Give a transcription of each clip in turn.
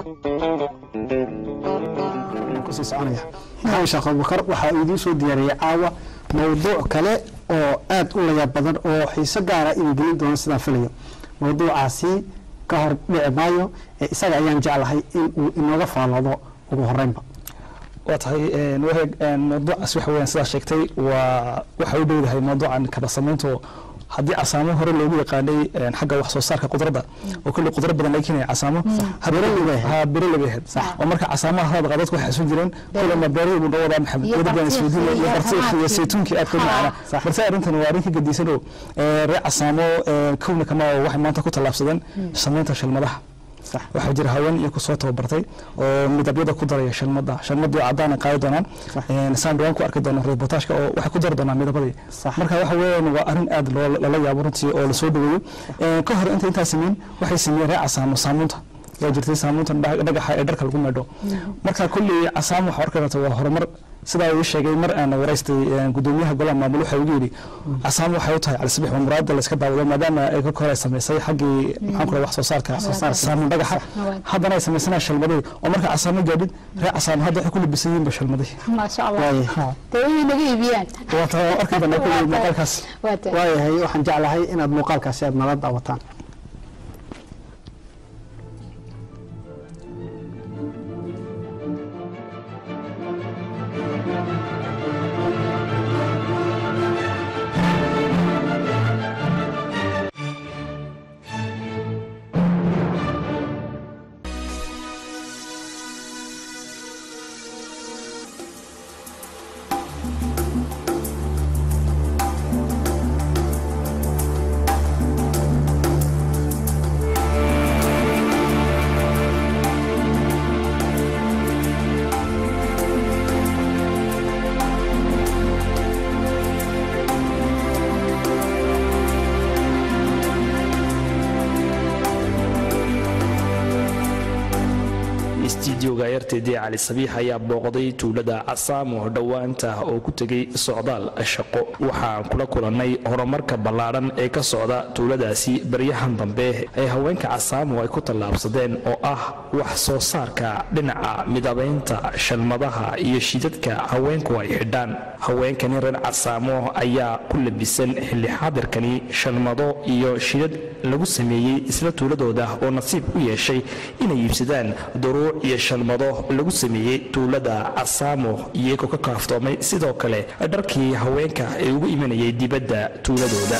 kusii soconaya maxamed sheekh abubakar waxaa idiin soo diyaariyey caawa mowduuc kale oo aad u layaab badan oo xiiso gaara idin gelin doona sidaan filayo mowduucaasi ka hor dhici maayo ee isaga ayaan jeclahay in uu inooga faaloodo ugu horeynba waa tahay waheeg mawduucaas waxa weeyaan sidaa sheegtay waa waxay u dhowdahay mawduucan kaba samaynto haddii casaamo hore loogu yaqaanay xagga wax soo saarka qudradda oo kulli qudra badan laga keenaya casaamo ha biro laga ahayd oo marka casaamaha hadda dadku waxay xasuun jireen kulama beerada buu dhawadaa maxamed wadabaan isweydiin iyo bartiiq iyo saytuunkii aad ka macana balse arrintan waa arrin ka gedisan oo reer casaamo kowna kama waxay maanta ku tallaabsadeen samaynta shalmadaha waxaa jira haween iyo kusoo tababartay oo midabyada ku daraya shalmada shalmadii cadaana qaadi doonaan saan dhawaan ku arki doona reportaajka oo waxay ku dari doonaan midabadii marka waxa weeyaan waa arrin aad lala yaabo runtii oo lasoo dhaweeyo ka hor inta intaa sameyn waxay sameeyeen ree casaamo saamuunta waa jirtay saamuunta dhagaxa ee dharka lagu meedho marka kulli casaamo waxaa arki karta waa horumar sidaa uu sheegay mar aan waraystay gudoomiyaha golaha maamul waxa ugu yidhi casaamo waxay u tahay calisabix waa muraada la iska daawado maadaama ay ka hore samaysay xaggii maxaan kula wax soo saarka saamuun dhagaxa haddana ay samaysanaa shalmadihii oo marka casaamo gaadhid reer casaamo hadda waxay ku libisan yihiinba shalmadihii maasha allah dee way naga iibiyaan waata arki doonaa kulli muuqaalkaas waayahay waxaan jeclahay inaad muuqaalkaasi aad nala daawataan stuudioga rtd cali sabiix ayaa booqday tuulada casaamo dhowaanta oo ku tegay socdaal shaqo waxaan kula kulannay horumarka ballaadhan ee ka socda tuuladaasi baryahan dambe ee haweenka casaamo ay ku tallaabsadeen oo ah wax soo saarka dhinaca midabaynta shalmadaha iyo shidadka haweenku ay xidhaan haweenkani reer casaamo ayaa ku labisan xilli xaadirkani shalmado iyo shidad lagu sameeyey isla tuuladooda oo nasiib u yeeshay inay iibsadaan duruuc iyo shalmado lagu sameeyey tuulada casaamo iyagoo ka kaaftoomay sidoo kale dharkii haweenka ee ugu imanayay dibadda tuuladooda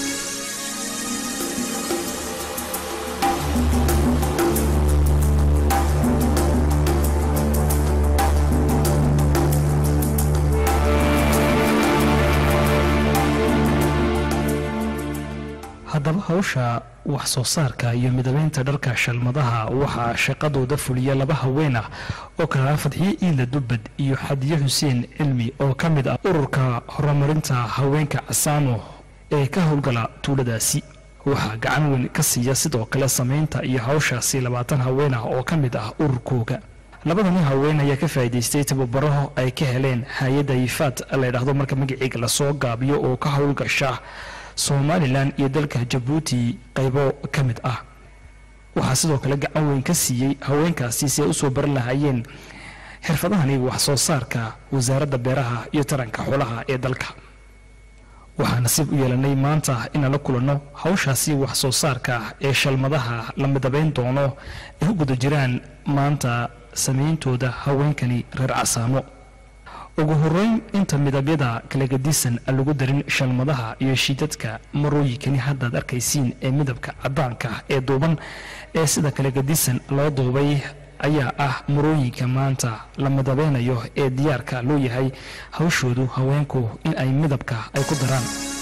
haddaba hawsha wax soo saarka iyo midabeynta dharka shalmadaha waxaa shaqadooda fuliya laba haween ah oo kala fadxiye iila dubbad iyo xadiye xuseen cilmi oo ka mid ah ururka horumarinta haweenka casaamo ee ka howlgala tuuladaasi waxaa gacan weyn ka siiya sidoo kale samaynta iyo hawshaasi labaatan haween ah oo ka mid ah ururkooga labadani haween ayaa ka faa'iidaystay tababaraho ay ka heleen hay-adda yifaad layidhaahdo marka magaciiga lasoo gaabiyo oo ka howlgasha somalilan iyo dalka jabuuti qaybo ka mid ah waxaa sidoo kale gacan weyn ka siiyey haweenkaasi si ay usoo baran lahaayeen xirfadahani wax soo saarka wasaaradda beeraha iyo taranka xoolaha ee dalka waxaa nasiib u yeelanay maanta inaan la kulanno hawshaasi wax soo saarka ee shalmadaha la midabayn doono ay u guda jiraan maanta samayntooda haweenkani reer casaamo ugu horeyn inta midabyada kala gadisan aan lagu darin shalmadaha iyo shiidadka marooyinkani haddaad arkaysiin ee midabka caddaanka ee duuban ee sida kala gadisan loo duubay ayaa ah marooyinka maanta la midabeynayo ee diyaarka loo yahay hawshoodu haweenku in ay midabka ay ku daraan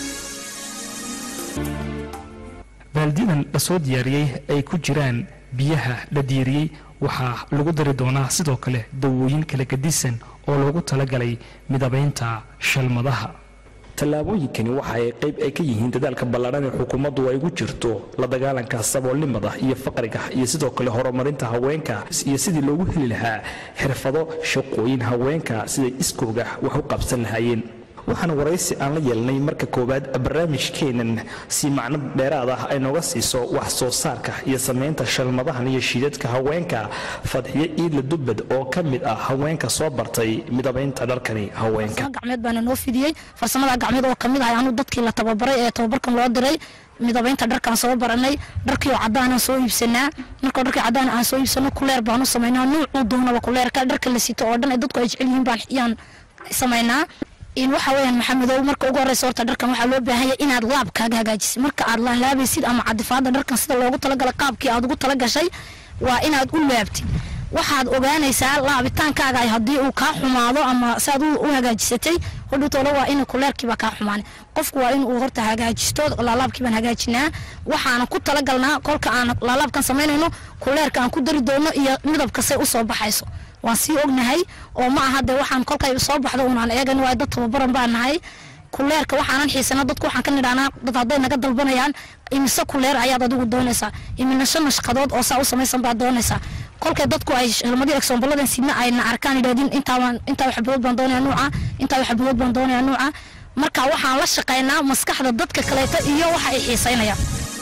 baaldidan lasoo diyaariyey ay ku jiraan biyaha la diiriyey waxaa lagu dari doonaa sidoo kale dawooyin kala gadisan oo loogu talagalay midabaynta shalmadaha tallaabooyinkani waxa ay qayb ay ka yihiin dadaalka ballaadhan ee xukuumaddu ay ugu jirto la dagaalanka saboolnimada iyo faqriga iyo sidoo kale horumarinta haweenka iyo sidii loogu heli lahaa xirfado shaqooyin haweenka siday iskooga wax u qabsan lahaayeen waxaan waraysi aan la yeelnay marka koowaad barnaamijkeenan si macno dheeraad ah ay nooga siiso wax soo saarka iyo samaynta shalmadahan iyo shiidadka haweenka fadxiyo iidla dubbad oo ka mid ah haweenka soo bartay midabaynta dharkani haweenka gacmeed baana noo fidiyey farsamada gacmeed oo kamid ahay anu dadkii la tababaray ee tababarkan loo diray midabaynta dharkaan soo baranay dharkii oo cadaan soo iibsanaa markoo dharkii cadaan aan soo iibsano kuleer baanu samaynaa nuucuu doonaba kuleerka dharka la sito oo dhan ee dadku ay jecel yihiin baan yaan samaynaa in waxa weeyaan maxamedow marka ugu horeysa horta dharkan waxaa loo baahan yahay inaad laabkaaga hagaajisid marka aad laalaabaysid ama cadifaada dharkan sida loogu talagalay qaabkii aad ugu talagashay waa inaad u laabtid waxaad ogaanaysaa laabitaankaaga ay haddii uu kaa xumaado ama saad u hagaajisatay hodhowtoola waa in kuleerkiiba kaa xumaan qofku waa in uu horta hagaajisto laalaabkii baan hagaajinaa waxaana ku talagalnaa kolka aan laalaabkan samaynayno kuleerka aan ku dari doono iyo midabka say usoo baxayso waan sii ognahay oo ma aha dee waxaan kolkay soo baxdo unaan eegan waay dad tababaran baan nahay kuleerka waxaanan xiisana dadku waxaan ka nidhahnaa dad hadday naga dalbanayaan imise kuleer ayaad adigu doonaysaa iminasho nashqadood oo saa u samaysan baad doonaysaa kolkay dadku ay shalmadii egsoomballadan sidna ayna arkaan idhahdin intaabaan intaa xabadood baan doonaya nuuca intaa xabadood baan doonaya nuuca marka waxaan la shaqaynaa maskaxda dadka kaleeta iyo waxa ay xiisaynayaan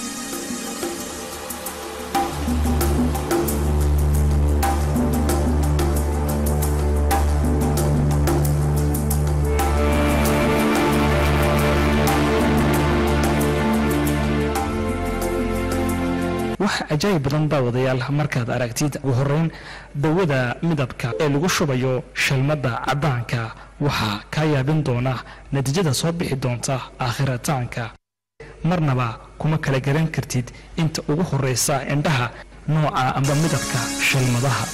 wax cajaayib badan daawadayaal markaad aragtid ugu horeyn dawada midabka ee lagu shubayo shalmadda caddaanka waxaa kaa yaabin doona natiijada soo bixi doonta aakhirataanka marnaba kuma kala garan kartid inta ugu horraysa indhaha nooca amba midabka shalmadaha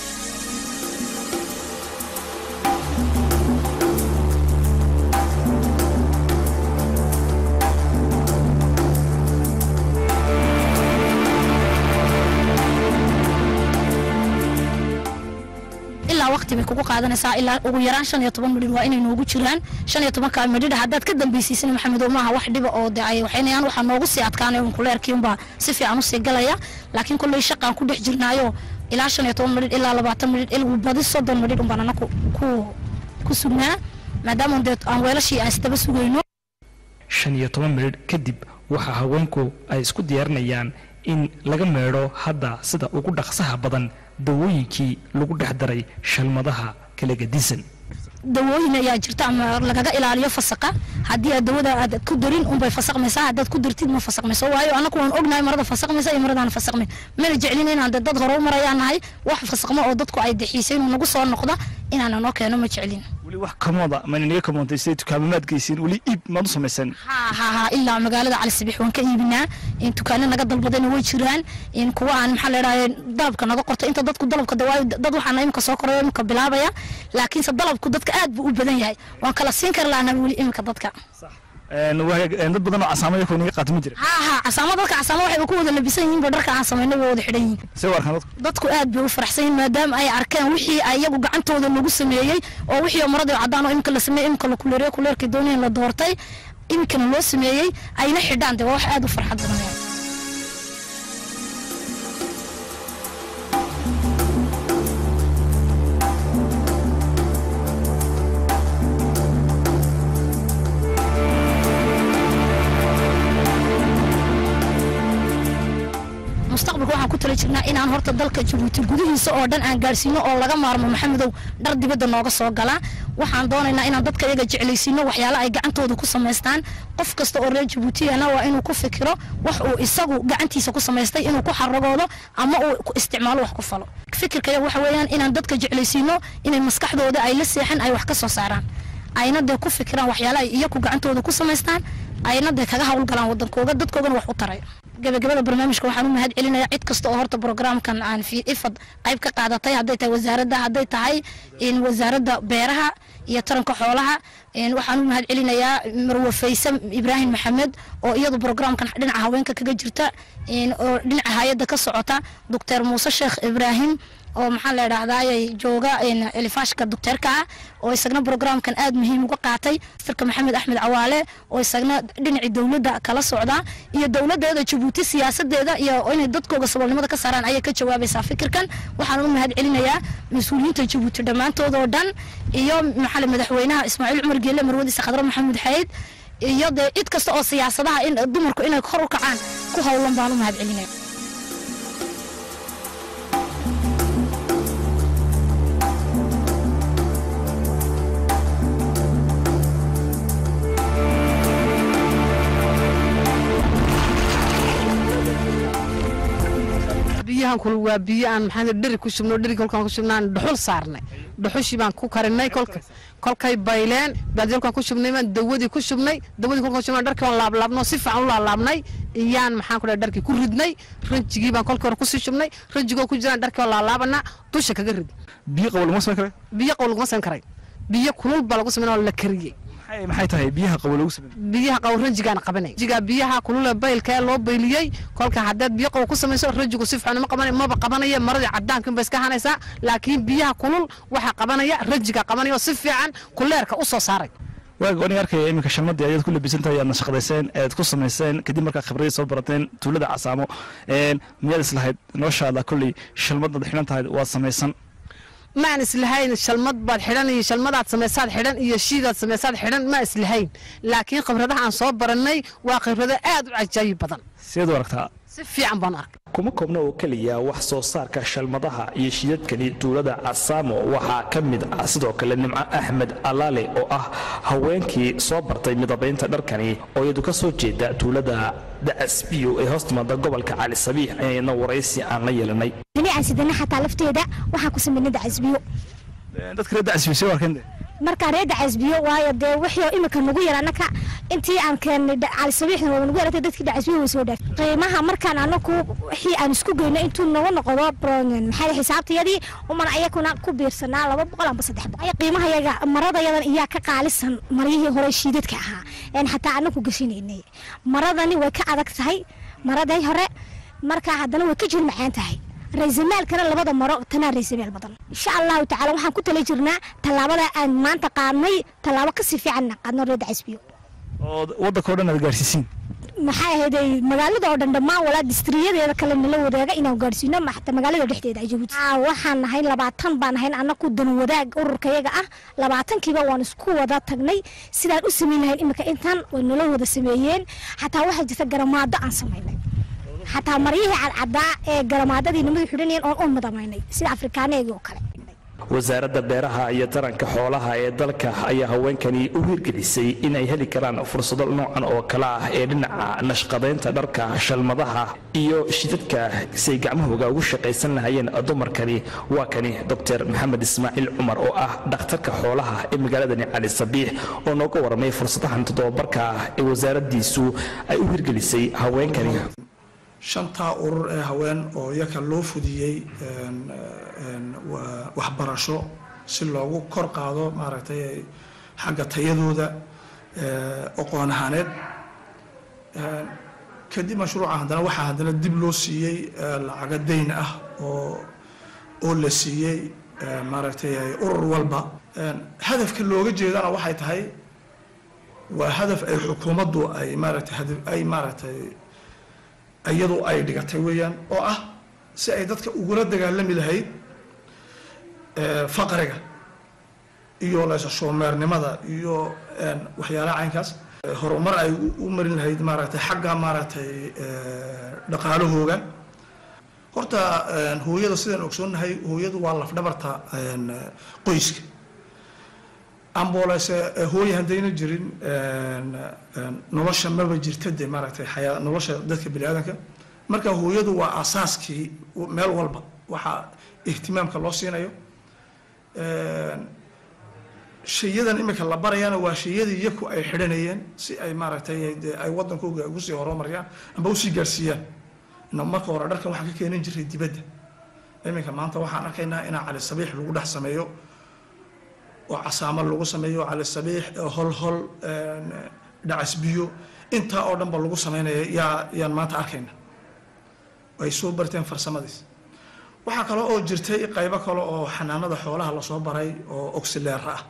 ilaa waqti bay kugu qaadanaysaa ilaa ugu yaraan shan iyo toban midhir waa inay noogu jiraan shan iyo tobanka midhidha haddaad ka dambaysiisana maxamedow maaha wax dhiba oo de ay waxaynayaan waxaa noogu sii adkaanay un kuleerkii unbaa si fiican usii galaya laakiin kolley shaqaan ku dhex jirnaayo ilaa shan iyo toban midhidh ilaa labaatan midhidh ilgu badi soddon midhidh unbaan ana ku ku sugnaa maadaama dee aan weelashii aan isdaba sugayno shan iyo toban midhidh kadib waxaa haweenku ay isku diyaarinayaan in laga meedho hadda sida ugu dhaqsaha badan dawooyinkii lagu dhex daray shalmadaha kala gadisan dawooyin ayaa jirta ama lagaga ilaaliyo fasaqa haddii aad dawada aad ku darin unbay fasaqmaysaa haddaad ku dartid ma fasaqmayso waayo anaku waan ognahay marada fasaqmaysa iyo maradaan fasaqmayn mana jeclin inaan dad hore u marayaan nahay wax fasaqmo oo dadku ay dexiisay inuu nagu soo noqda inaana noo keeno ma jeclin weli wax kamooda maninaga kamoontay siday dukaamamaad geysiin weli iib maad u samaysan ha ha ha ilaa magaalada cali sabix waan ka iibinaa in dukaano naga dalbadayna way jiraan in kuwa aan maxaa leedahay dalabka naga qorto inta dadku dalabka dawaayo dad waxaana imika soo korayo imika bilaabaya laakiinse dalabku dadka aad buu u badan yahay waan kala siin kari lahaa weli imika dadka dad badan oo casaamaya ko inaga qaato ma jira ha ha casaamo dadka casaamo waxay ku wada labisan yihiin ba dharka aan samaynay way wada xidhan yihiin see u arkaan dadku dadku aad bay u faraxsan yihiin maadaama ay arkeen wixii ay iyagu gacantooda lagu sameeyey oo wixii maradii cadaan oo imika la sameeyey imika la kuleeriyo kuleerkii doonayeen la doortay imikana loo sameeyey ayna xidhaan dee waa wax aad u farxad badan mustaqbalka waxaan ku tala jirnaa inaan horta dalka jabuuti gudihiisa oo dhan aan gaarsiino oo laga maarmo maxamedow dhar dibadda nooga soo galaa waxaan doonaynaa inaan dadka iyaga jeclaysiino waxyaalo ay gacantooda ku samaystaan qof kasta oo reer jabuutiyana waa inuu ku fikiro wax uu isagu gacantiisa ku samaystay inuu ku xaragoodo ama uu ku isticmaalo wax ku falo fikirkaya waxa weeyaan inaan dadka jeclaysiino inay maskaxdooda ay la seexan ay wax ka soo saaraan ayna dee ku fikiraan waxyaalo ay iyaku gacantooda ku samaystaan ayna dee kaga hawlgalaan wadankooga dadkoogana wax u taray gabagabada barnaamijka waxaan u mahad celinayaa cid kasta oo horta programkan aan fi ifad qayb ka qaadatay hadday tahay wasaaradda hadday tahay in wasaaradda beeraha iyo taranka xoolaha waxaan u mahad celinayaa marwe fayse ibraahim maxamed oo iyadu programkan dhinaca haweenka kaga jirta oo dhinaca hay-adda ka socota doctor muuse sheekh ibraahim oo maxaa la idhahdaaye jooga elifaashka docteerka ah oo isagna brograamkan aad muhiim uga qaatay firka maxamed axmed cawaale oo isagna dhinacii dowladda kala socda iyo dowladeeda jabuuti siyaasadeeda iyo inay dadkooga saboolnimada ka saaraan ayay ka jawaabaysaa fikirkan waxaan u mahad celinayaa mas-uuliyiinta jabuuti dhammaantood oo dhan iyo maxaa madaxweynaha ismaaciil cumar geele marwadiisa khadro maxamuud xayd iyo dee cid kasta oo siyaasadaha in dumarku inay kor u kacaan ku howlan baan u mahad celinaya biyahan kul waa biyo aan maxaa dheri ku shubno dheri kolkaan ku shubnaan dhuxul saarnay dhuxushii baan ku karinay kolka kolkay bayleen baadiyalkaan ku shubnay baan dawadii ku shubnay dawadii kolkaan shubnay dharkii baan laablaabno si fiican u laablaabnay iyaan maxaan ku dhahay dharkii ku ridnay ranjigii baan kolkii hore kusii shubnay ranjigoo ku jiraan dharkii baan laalaabana dusha kaga rid biyo qabow laguma samayn karay biyo qabow laguma samayn karay biyo kulul baa lagu samayn oo la kariyey maxay tahay biyaha qabow lagu samayn biyaha qabow ranjigaan qabanay ranjiga biyaha kulule baylka ee loo bayliyey kolka haddaad biyo qabow ku samayso ranjigu si fiican ma qabanay maba qabanaya maradii cadaankin ba iska hanaysaa laakiin biyaha kulul waxaa qabanaya ranjiga qabanaya oo si fiican kuleerka u soo saaray waaga aniga arkaya iminka shalmadii ayaad ku labisantahay aad nashaqadayseen ead ku samayseen kadib markaa khibradii soo barateen tuulada casaamo miyaad islahayd noloshaada kolley shalmadaad xidhan tahay waad samaysan maan islahayn shalmad baad xidhan iyo shalmadaad samaysaad xidhan iyo shiidaad samaysaad xidhan ma islahayn laakiin khibradaha aan soo barannay waa khibrado aad u cajaayib badan sideed u aragtaa si fiican baan arkay kuma koobna oo keliya wax soo saarka shalmadaha iyo shidadkani tuulada casaamo waxaa ka mid ah sidoo kale nimco axmed alaale oo ah haweenkii soo bartay midabaynta dharkani oo iyadu ka soo jeeda tuulada dacasbiyo ee hoos timaada gobolka cali sabiix ayayna waraysi aan la yeelanay dhinacaan sidana xataa lafteeda waxaa ku sameynay dacasbiyo dadka reer dacasbiyo see u arkeen de markaa reer dacasbiyo waayo dee wixii oo imika nagu yar anaka intii aan keennay cali sabiixna waa nagu yaratay dadkii dacasbiyo way soo dhaaf qiimaha markaan anaku wixii aan isku geyno intuu nagu noqdo maxaa xisaabtayadii uman ayakuna ku biirsanaa laba boqol amba saddex boqol qiimaha yaga maradayadan iyaa ka qaalisan maryihii hore shiidadka ahaa een xataa anaku gashinaynay maradani way ka adag tahay maraday hore markaa haddana way ka jir macaan tahay raysamaalkana labada maro tanaa raysamaal badan insha allahu tacala waxaan ku tala jirnaa tallaabada aan maanta qaadnay tallaabo kasii fiicanna qaadno reer dacasbiyo oo waddanka o dhan aad gaarsiisiin maxay ahayd magaalada oo dhan dhammaan walaa distriyadeeda kale nala wadaaga inaan gaarsiino xataa magaalada dhexdeeda jabuuti waxaan nahay labaatan baan nahayn anaku dan wadaag ururkayaga ah labaatankiiba waan isku wada tagnay sidaan u samayn lahayn imika intan way nala wada sameeyeen xataa waxaa jirta garamaado aan samaynay xataa maryihii cadcadaa ee garamaadadii nimadu xidhanayeen oon u madamaynay sida afrikaaneegii oo kale wasaaradda beeraha iyo taranka xoolaha ee dalka ayaa haweenkani u hirgelisay in ay heli karaan fursado noocan oo kale ah ee dhinaca nashqadaynta dharka shalmadaha iyo shidadka siay gacmahooga ugu shaqaysan lahayeen dumarkani waa kani doctor maxamed ismaaciil cumar oo ah dhakhtarka xoolaha ee magaaladani cali sabiix oo nooga warramay fursadahan toddobabarka ah ee wasaaraddiisu ay u hirgelisay haweenkani shantaa urur ee haween oo iyaka loo fudiyey waxbarasho si loogu kor qaado maaragtay xagga tayadooda aqoon ahaaneed kadib mashruuca haddana waxaa haddana dib loo siiyey lacaga dayn ah oo oo la siiyey maaragtay urur walba hadafka looga jeedana waxay tahay waa hadaf ay xukuumaddu ay maaragtay ay maaragtay iyadu ay dhigatay weeyaan oo ah si ay dadka ugula dagaalami lahayd faqriga iyo leesashoomeernimada iyo waxyaalaha caynkaas horumar ay u marin lahayd maaragtay xagga maaragtay dhaqaalahooga horta hooyada sidaan ogsoonnahay hooyadu waa lafdhabarta qoyska ambolese hooye haddayna jirin nolosha maba jirta de maaragtay xayaa nolosha dadka bini aadanka marka hooyadu waa asaaskii meel walba waxaa ihtimaamka loo siinayo shayadan imika la barayana waa shayadii yaku ay xidhanayeen si ay maaragtay de ay wadankooga ugu sii horumariyaan amba usii gaarsiiyaan ina marka hore dharkan waxaan ka keenan jiray dibadda iminka maanta waxaan arkaynaa inaa cali sabiix lagu dhex sameeyo oo casaamo lagu sameeyo cali sabiix hol hol dhacasbiyo intaa oo dhanba lagu sameynaya yaa yaan maanta arkayna ay soo barteen farsamadiis waxaa kale oo jirtay qaybo kale oo xanaanada xoolaha lasoo baray oo oxileer ah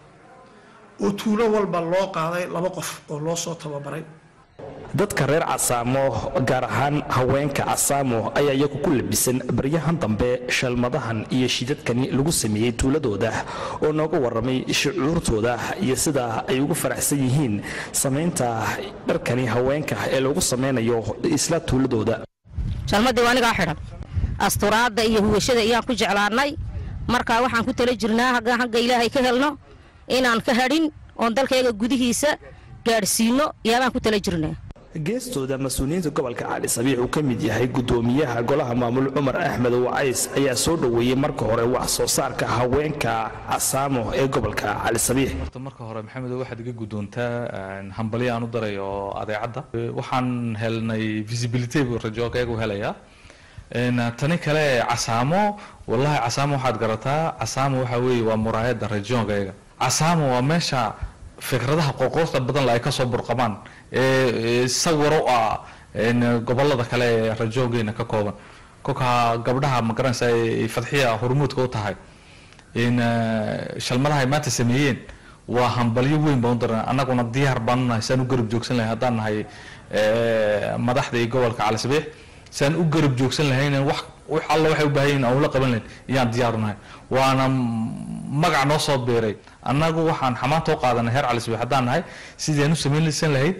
oo tuulo walba loo qaaday laba qof oo loo soo tababaray dadka reer casaamo gaar ahaan haweenka casaamo ayaa iyagu ku labisan baryahan dambe shalmadahan iyo shidadkani lagu sameeyey tuuladooda oo nooga warramay shucuurtooda iyo sida ay ugu faraxsan yihiin samaynta dharkani haweenka ee lagu samaynayo isla tuuladooda shalmadii waa anigaa xidhan asturaadda iyo huwashada ayaan ku jeclaannay markaa waxaan ku tala jirnaa hagga hagga ilaahay ka helno inaan ka hadhin oon dalkayga gudihiisa gaadhsiinno yaabaan ku tala jirnaa geestooda mas-uuliyiinta gobolka cali sabiix uu ka mid yahay gudoomiyaha golaha maamul cumar axmed wacays ayaa soo dhoweeyey marka hore wax soo saarka haweenka casaamo ee gobolka cali sabiix marka hore maxamed waxaad iga guddoontaa hambalyo aan u daray oo adeecadda waxaan helnay visibility buu rajoogayagu helayaa tani kale casaamo wallahi casaamo waxaad garataa casaamo waxa weeye waa muraayadda rajoogayga casaamo waa meesha fikradaha qoqoorta badan la ay kasoo burqamaan ee sawiro ah gobolada kale ee rajoogeena ka kooban kolka gabdhaha magaranaysa ay fadxiya hormuudka u tahay shalmadaha ay maanta sameeyeen waa hambalyo weyn baan u daran annaguna diyaar baanu nahay saan u garab joogsan lahay haddaan nahay madaxda iyo gobolka cali sabiix saan u garab joogsan lahayn wax wax alla waxay u baahan yihiin aan ula qaban lahayn iyaan diyaar nahay waana magac noo soo beeray annagu waxaan xamaanta u qaadanay heer cali sabiix haddaan nahay sidii aan u samaynsan lahayd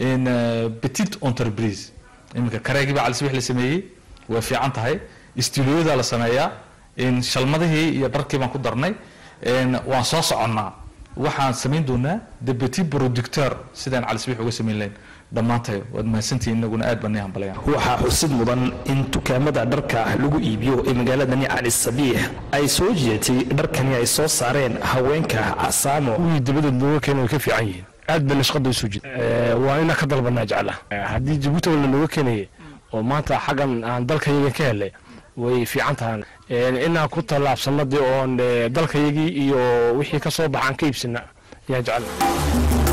petit entreprise iminka kareegii baa cali sabiix la sameeyey way fiican tahay istiilooyadaa la sameeyaa shalmadihii iyo dharkii baan ku darnay waan soo soconnaa waxaan samayn doonaa the petit producteur sidaan cali sabiix uga samayn lahayn dhammaantay waad mahadsantihiin inaguna aad baan nii hambalaya waxaa xusid mudan in dukaamada dharka lagu iibiyo ee magaaladani cali sabiix ay soo jeetay dharkani ay soo saareen haweenka casaamo wii dabadeed looga keena way ka fiican yihiin aad bayna shaqada usoo jeed waa inaa ka dalbanaa jecla haddii jabuuti wala looga keenaya oo maanta xaggan aan dalkayaga ka helay way fiican tahaan inaan ku tallaabsanadii oon dalkayagii iyo wixii ka soo baxaan ka iibsana ayaan jecla